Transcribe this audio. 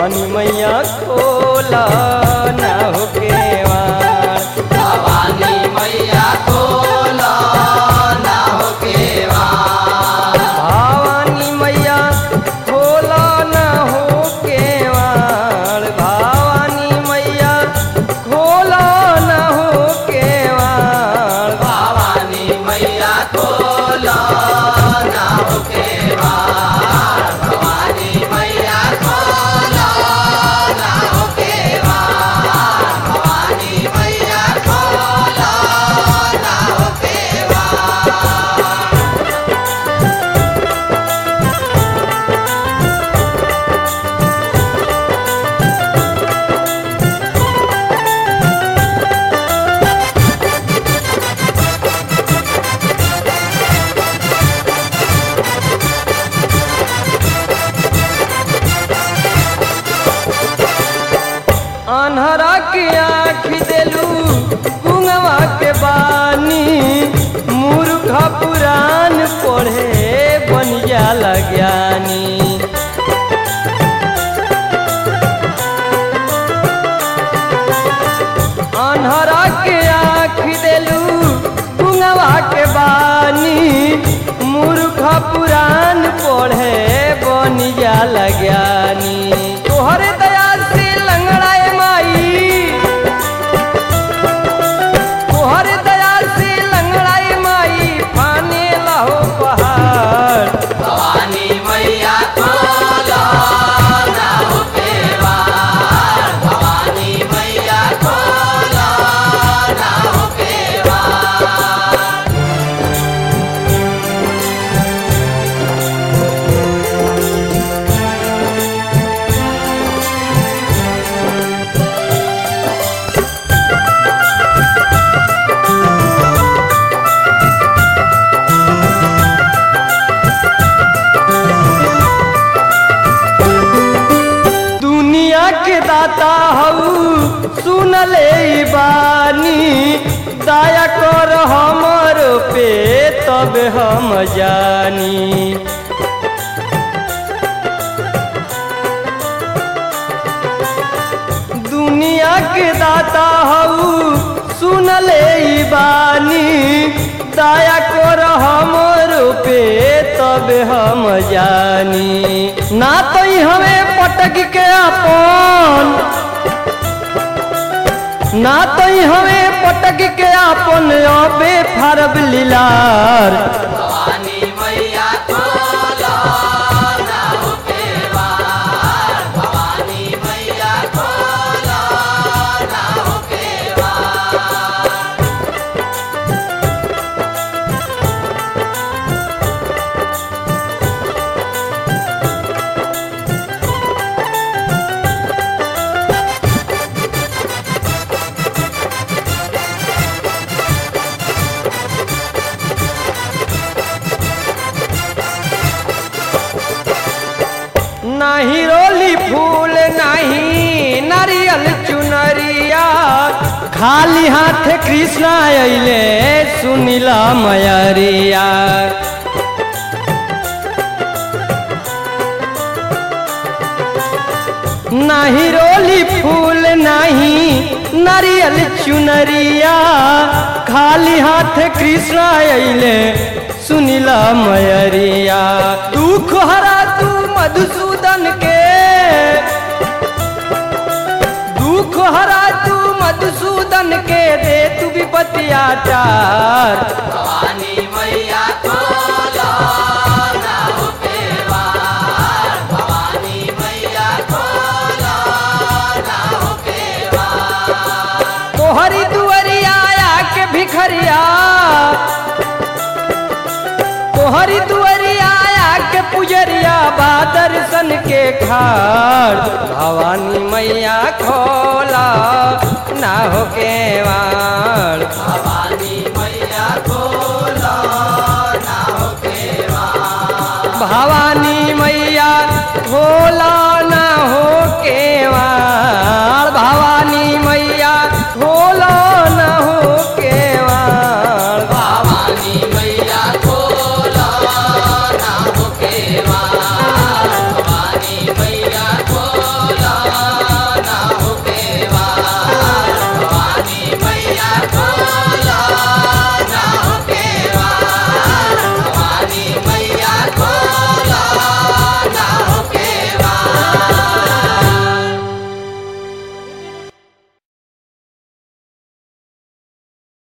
भवानी मैया खोला ना हो केवाड़ भवानी मैया खोला ना हो केवाड़ भवानी मैया खोला ना हो केवाड़ भवानी मैया खोला ना हो केवाड़ भवानी मैया खोला ना हो केवाड़ भवानी मैया खोला ना हो केवाड़ भवानी मैया खोला ना हो केवाड़ अनहरा के आँख देलू गुंगवा के बानी मूर्ख पुराण पढ़े बन जाला ज्ञानी अनहरा के आँख देलू गुंगवा के बानी मूर्ख पुराण पढ़े बन जाला ज्ञानी तोहरे दया से लंगड़ाए माई तोहरे दया से लंगड़ाए माई फाने लहो पहाड़ भवानी मैया खोला ना हो केवाड़ भवानी मैया खोला ना हो केवाड़ दुनिया के दाता हऊ सुन ले ई बानी दया कर हमर पे तब हम जानी दुनिया के दाता हऊ सुन ले ई बानी दया कर हमर पे तब हम जानी ना तो ई हमें पटक के अपन ना तो ई हमें पटक के अपन अबे फरब लीलार भवानी मैया खोला ना हो केवाड़ भवानी मैया खोला ना हो केवाड़ नाही रोली फूल नाही नारियल चुनरिया खाली हाथ कृष्णा अइले सुनिला मयरिया नाही रोली फूल नाही नारियल चुनरिया खाली हाथ कृष्ण अइले सुनिला मयरिया दुख हरा तू मधुसूदन के दुख हरा तू मधुसूदन के दे तू विपतिया चार भवानी मैया खोला ना हो केवाड़ भवानी मैया खोला ना हो केवाड़ तोहरी दुअरिया के भिखरिया तोहरी दुअरिया के पुजरिया बा दर्शन के खाड़ भवानी मैया खोला ना हो केवाड़ भवानी मैया खोला ना हो केवाड़ भवानी